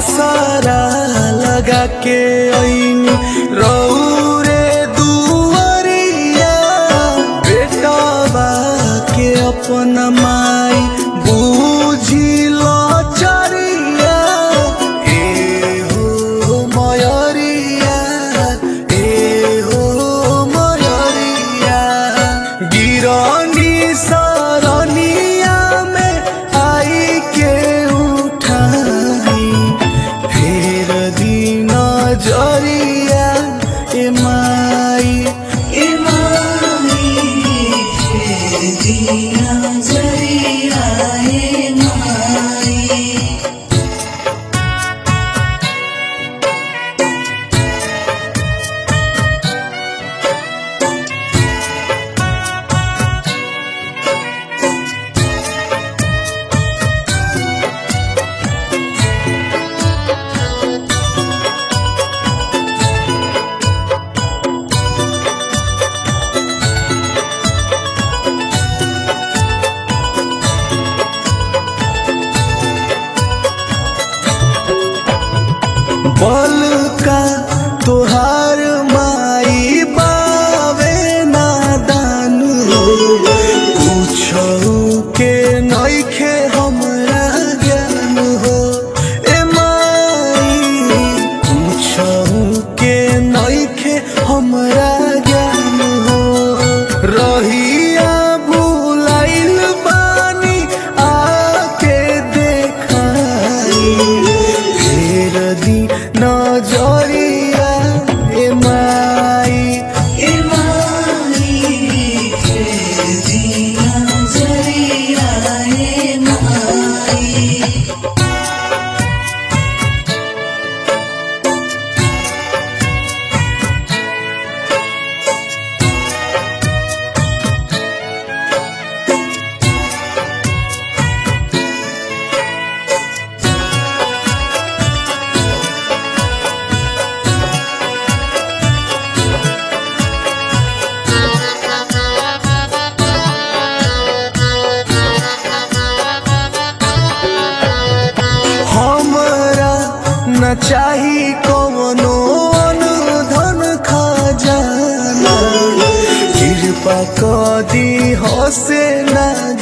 आसारा लगा के ऐनी रौरे दुआरिया बेटवा के अपन माई बुझिल चरिया ए हो मयरिया ए हो मयरिया गिरनी सरनिया में आई के उठाई फेर दिन जरिया ए माई ए माई फेर दिया जरिया ए माई बल का तोहार माई बावे नादान पूछौ के नइखे हमरा ज्ञान हो ए माई पूछौ के नइखे हमरा ज्ञान हो रहिया भुलाइल बानी आके देखाई फेर दी नजरिया ए माई ए माई फेर दिया जरिया ए माई हमरा न चाही कवनो धन खजाना कृपा क दी हसे ना